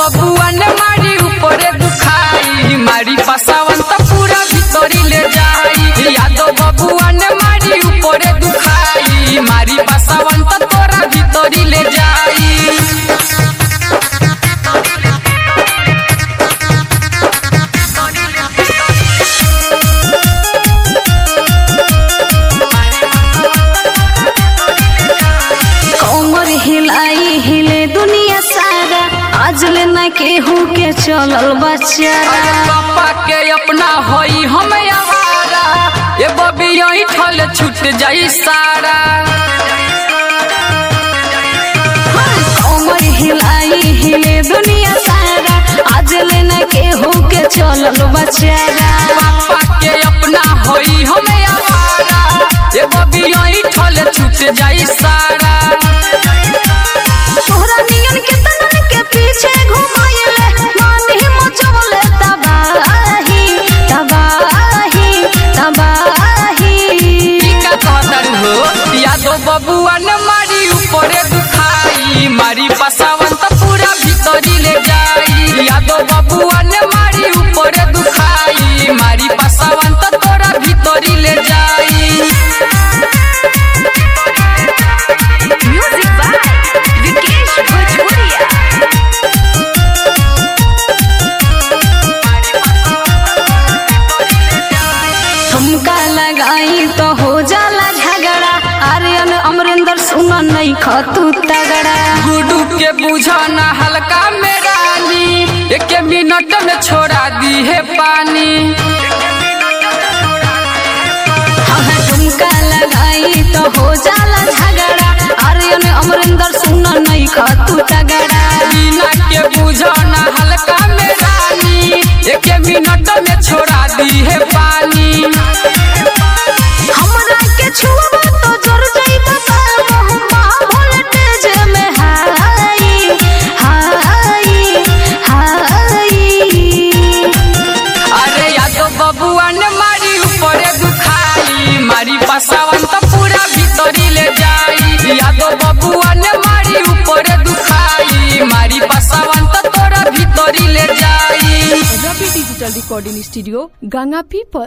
बबुआ ने मारी ऊपरे दुखाई मारी पसावन तो पूरा भीतरी ले जाई यादव बबुआ ने मारी ऊपरे दुखाई मारी पसावन तो तोरा भीतरी ले जाई कमर हिलाई हिले दुनिया सारा आज ले ना केहू के चलल बचारा पापा के अपना होई हम आवारा ये बबी यही ठल छूट जाई सारा कमर हिलाई हिले दुनिया सारा आज ले ना केहू के चलल बचारा पापा के अपना होई हम आवारा ये बबी यही ठल छूट जाई सारा तोहरा नियन के तनन के पीछे घुमाइले मान ही मचवले तबाही तबाही तबाही ई का कहतर हो यादव बबुआ ने मारी ऊपरे दुखाई मारी पसावन तो पूरा भीतरी ले जाई यादव बबुआ ने मारी ऊपरे दुखाई मारी पसावन तो तोरा भीतरी ले जाई म्यूजिक बाय विकेश भोजपुरिया ठुमका लगाई तो हो जाला झगड़ा आर्यन अमरिंदर सुन नहीं खतू तगड़ा गुडू के बुझाना हल्का में रानी एक मिनट में छोड़ा दी है पानी हाँ ठुमका लगाई तो हो जाला झगड़ा आर्यन अमरिंदर सुन नहीं खतू तगड़ा बिना के बुझाना हल्का में रानी एक मिनट में छोड़ा दी है पानी हमरा के छुआ तो जर जाइबा बहुमा वोल्टेज में हाई हाई हाई अरे यादव बबुआ ने मारी ऊपरे दुखाई मारी पसावन तो पूरा भीतरी ले जाई यादव बबुआ ने मारी ऊपरे दुखाई मारी पसावन तो तोरा भीतरी ले जाई Ravi digital recording studio Ganga पीपल